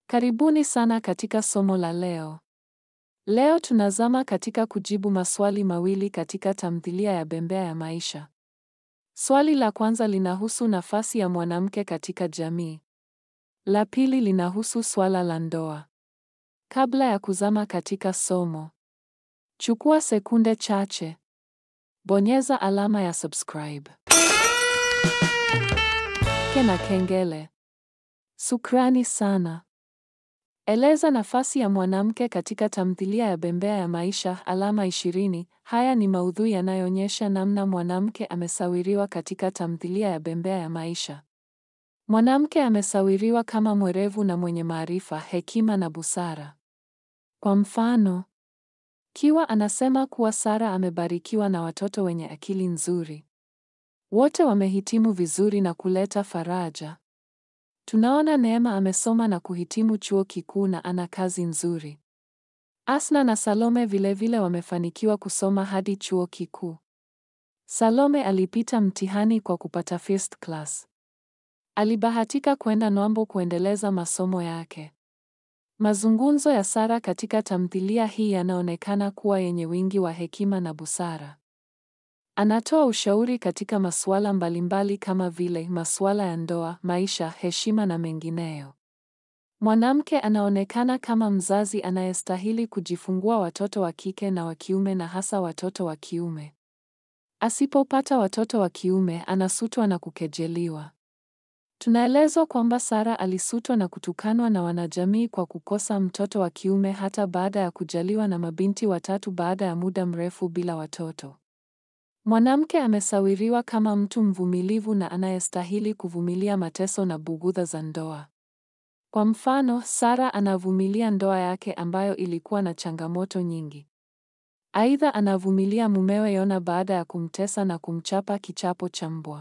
Karibuni sana katika somo la leo. Leo tunazama katika kujibu maswali mawili katika tamthilia ya Bembea ya Maisha. Swali la kwanza linahusu nafasi ya mwanamke katika jamii. La pili linahusu swala la ndoa. Kabla ya kuzama katika somo, chukua sekunde chache. Bonyeza alama ya subscribe. Kena kengele. Sukrani sana. Eleza nafasi ya mwanamke katika tamthilia ya Bembea ya Maisha alama ishirini. Haya ni maudhui yanayoonyesha namna mwanamke amesawiriwa katika tamthilia ya Bembea ya Maisha. Mwanamke amesawiriwa kama mwerevu na mwenye maarifa, hekima na busara. Kwa mfano, Kiwa anasema kuwa Sara amebarikiwa na watoto wenye akili nzuri. Wote wamehitimu vizuri na kuleta faraja. Tunaona Neema amesoma na kuhitimu chuo kikuu na ana kazi nzuri. Asna na Salome vilevile vile wamefanikiwa kusoma hadi chuo kikuu. Salome alipita mtihani kwa kupata first class. Alibahatika kwenda Nwambo kuendeleza masomo yake. Mazungumzo ya Sara katika tamthilia hii yanaonekana kuwa yenye wingi wa hekima na busara. Anatoa ushauri katika masuala mbalimbali kama vile masuala ya ndoa, maisha, heshima na mengineyo. Mwanamke anaonekana kama mzazi anayestahili kujifungua watoto wa kike na wa kiume na hasa watoto wa kiume. Asipopata watoto wa kiume, anasutwa na kukejeliwa. Tunaelezwa kwamba Sara alisutwa na kutukanwa na wanajamii kwa kukosa mtoto wa kiume hata baada ya kujaliwa na mabinti watatu baada ya muda mrefu bila watoto. Mwanamke amesawiriwa kama mtu mvumilivu na anayestahili kuvumilia mateso na bugudha za ndoa. Kwa mfano, Sara anavumilia ndoa yake ambayo ilikuwa na changamoto nyingi. Aidha, anavumilia mumewe Yona baada ya kumtesa na kumchapa kichapo cha mbwa.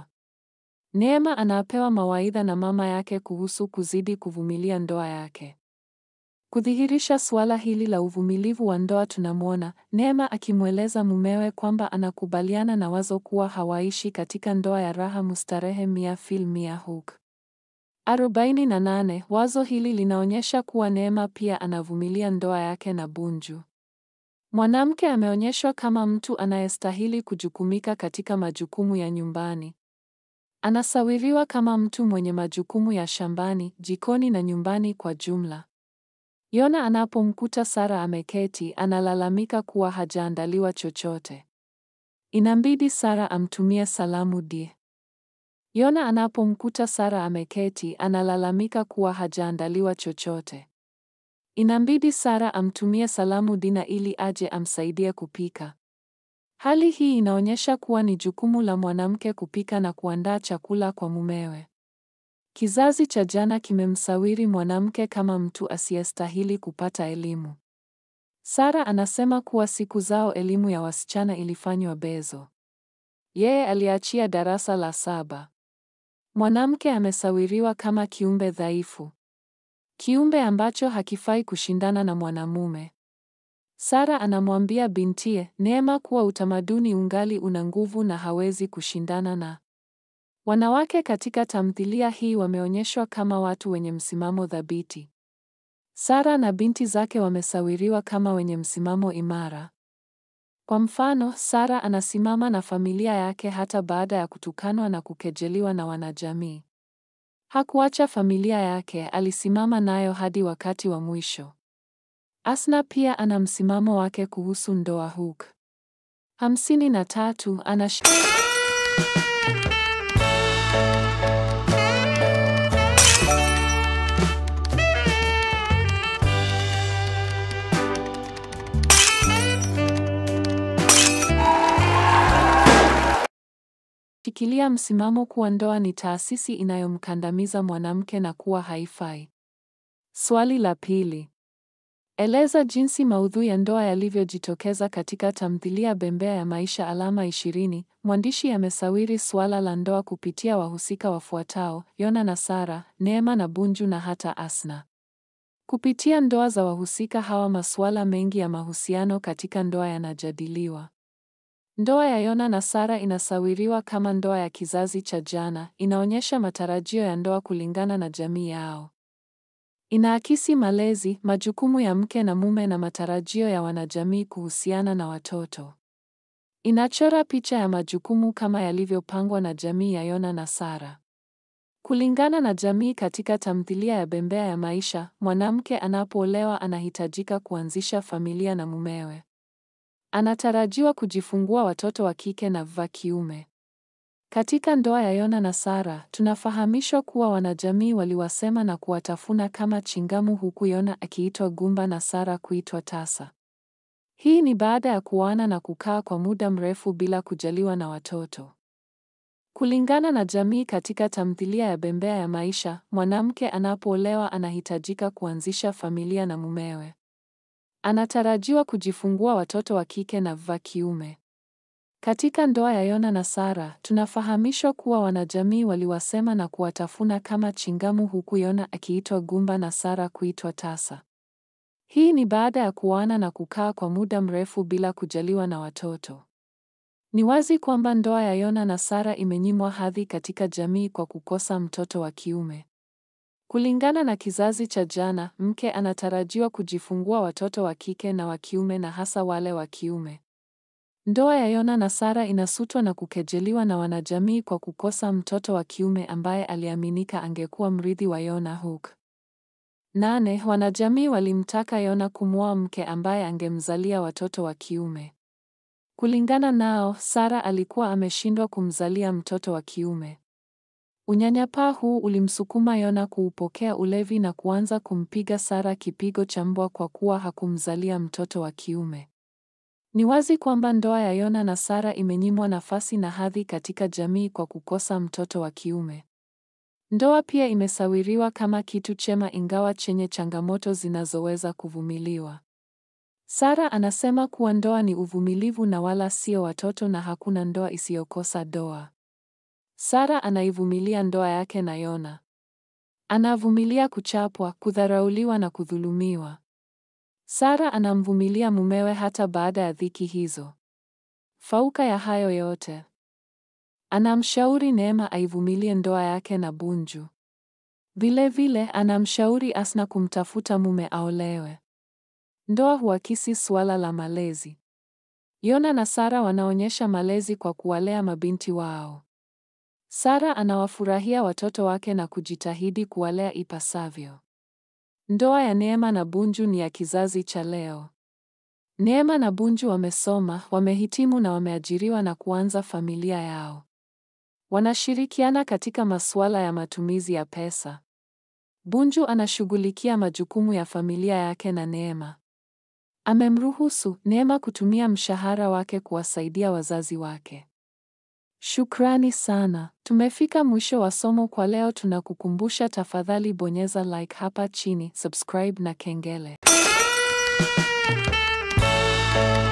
Neema anapewa mawaidha na mama yake kuhusu kuzidi kuvumilia ndoa yake. Kudhihirisha suala hili la uvumilivu wa ndoa, tunamwona Neema akimweleza mumewe kwamba anakubaliana na wazo kuwa hawaishi katika ndoa ya raha mustarehe mia fil mia huk. arobaini na nane. Wazo hili linaonyesha kuwa Neema pia anavumilia ndoa yake na Bunju. Mwanamke ameonyeshwa kama mtu anayestahili kujukumika katika majukumu ya nyumbani. Anasawiriwa kama mtu mwenye majukumu ya shambani, jikoni na nyumbani kwa jumla. Yona anapomkuta Sara ameketi, analalamika kuwa hajaandaliwa chochote. Inambidi Sara amtumie salamu die. Yona anapomkuta Sara ameketi, analalamika kuwa hajaandaliwa chochote. Inambidi Sara amtumie salamu Dina ili aje amsaidie kupika. Hali hii inaonyesha kuwa ni jukumu la mwanamke kupika na kuandaa chakula kwa mumewe. Kizazi cha jana kimemsawiri mwanamke kama mtu asiyestahili kupata elimu. Sara anasema kuwa siku zao elimu ya wasichana ilifanywa bezo. Yeye aliachia darasa la saba. Mwanamke amesawiriwa kama kiumbe dhaifu. Kiumbe ambacho hakifai kushindana na mwanamume. Sara anamwambia bintie Neema kuwa utamaduni ungali una nguvu na hawezi kushindana na. Wanawake katika tamthilia hii wameonyeshwa kama watu wenye msimamo thabiti. Sara na binti zake wamesawiriwa kama wenye msimamo imara. Kwa mfano, Sara anasimama na familia yake hata baada ya kutukanwa na kukejeliwa na wanajamii. Hakuacha familia yake, alisimama nayo hadi wakati wa mwisho. Asna pia ana msimamo wake kuhusu ndoa huk. hamsini na tatu anash shikilia msimamo kuwa ndoa ni taasisi inayomkandamiza mwanamke na kuwa haifai. Swali la pili. Eleza jinsi maudhui ya ndoa yalivyojitokeza katika tamthilia Bembea ya Maisha alama ishirini. Mwandishi amesawiri suala la ndoa kupitia wahusika wafuatao: Yona na Sara, Neema na Bunju na hata Asna. Kupitia ndoa za wahusika hawa, masuala mengi ya mahusiano katika ndoa yanajadiliwa. Ndoa ya Yona na Sara inasawiriwa kama ndoa ya kizazi cha jana, inaonyesha matarajio ya ndoa kulingana na jamii yao. Inaakisi malezi, majukumu ya mke na mume na matarajio ya wanajamii kuhusiana na watoto. Inachora picha ya majukumu kama yalivyopangwa na jamii ya Yona na Sara. Kulingana na jamii katika tamthilia ya Bembea ya Maisha, mwanamke anapoolewa anahitajika kuanzisha familia na mumewe. Anatarajiwa kujifungua watoto wa kike na wa kiume. Katika ndoa ya Yona na Sara, tunafahamishwa kuwa wanajamii waliwasema na kuwatafuna kama chingamu huku Yona akiitwa gumba na Sara kuitwa tasa. Hii ni baada ya kuoana na kukaa kwa muda mrefu bila kujaliwa na watoto. Kulingana na jamii katika tamthilia ya Bembea ya Maisha, mwanamke anapoolewa anahitajika kuanzisha familia na mumewe. Anatarajiwa kujifungua watoto wa kike na wa kiume. Katika ndoa ya Yona na Sara, tunafahamishwa kuwa wanajamii waliwasema na kuwatafuna kama chingamu huku Yona akiitwa gumba na Sara kuitwa tasa. Hii ni baada ya kuoana na kukaa kwa muda mrefu bila kujaliwa na watoto. Ni wazi kwamba ndoa ya Yona na Sara imenyimwa hadhi katika jamii kwa kukosa mtoto wa kiume. Kulingana na kizazi cha jana, mke anatarajiwa kujifungua watoto wa kike na wa kiume na hasa wale wa kiume. Ndoa ya Yona na Sara inasutwa na kukejeliwa na wanajamii kwa kukosa mtoto wa kiume ambaye aliaminika angekuwa mrithi wa Yona Hook. Nane, wanajamii walimtaka Yona kumwoa mke ambaye angemzalia watoto wa kiume. Kulingana nao, Sara alikuwa ameshindwa kumzalia mtoto wa kiume. Unyanyapaa huu ulimsukuma Yona kuupokea ulevi na kuanza kumpiga Sara kipigo cha mbwa kwa kuwa hakumzalia mtoto wa kiume. Ni wazi kwamba ndoa ya Yona na Sara imenyimwa nafasi na hadhi katika jamii kwa kukosa mtoto wa kiume. Ndoa pia imesawiriwa kama kitu chema ingawa chenye changamoto zinazoweza kuvumiliwa. Sara anasema kuwa ndoa ni uvumilivu na wala sio watoto na hakuna ndoa isiyokosa doa. Sara anaivumilia ndoa yake na Yona. Anavumilia kuchapwa, kudharauliwa na kudhulumiwa. Sara anamvumilia mumewe hata baada ya dhiki hizo. Fauka ya hayo yote, anamshauri Neema aivumilie ndoa yake na Bunju. Vilevile anamshauri Asna kumtafuta mume aolewe. Ndoa huakisi suala la malezi. Yona na Sara wanaonyesha malezi kwa kuwalea mabinti wao. Sara anawafurahia watoto wake na kujitahidi kuwalea ipasavyo. Ndoa ya Neema na Bunju ni ya kizazi cha leo. Neema na Bunju wamesoma, wamehitimu na wameajiriwa na kuanza familia yao. Wanashirikiana katika masuala ya matumizi ya pesa. Bunju anashughulikia majukumu ya familia yake na Neema. Amemruhusu Neema kutumia mshahara wake kuwasaidia wazazi wake. Shukrani sana. Tumefika mwisho wa somo kwa leo. Tunakukumbusha tafadhali bonyeza like hapa chini, subscribe na kengele.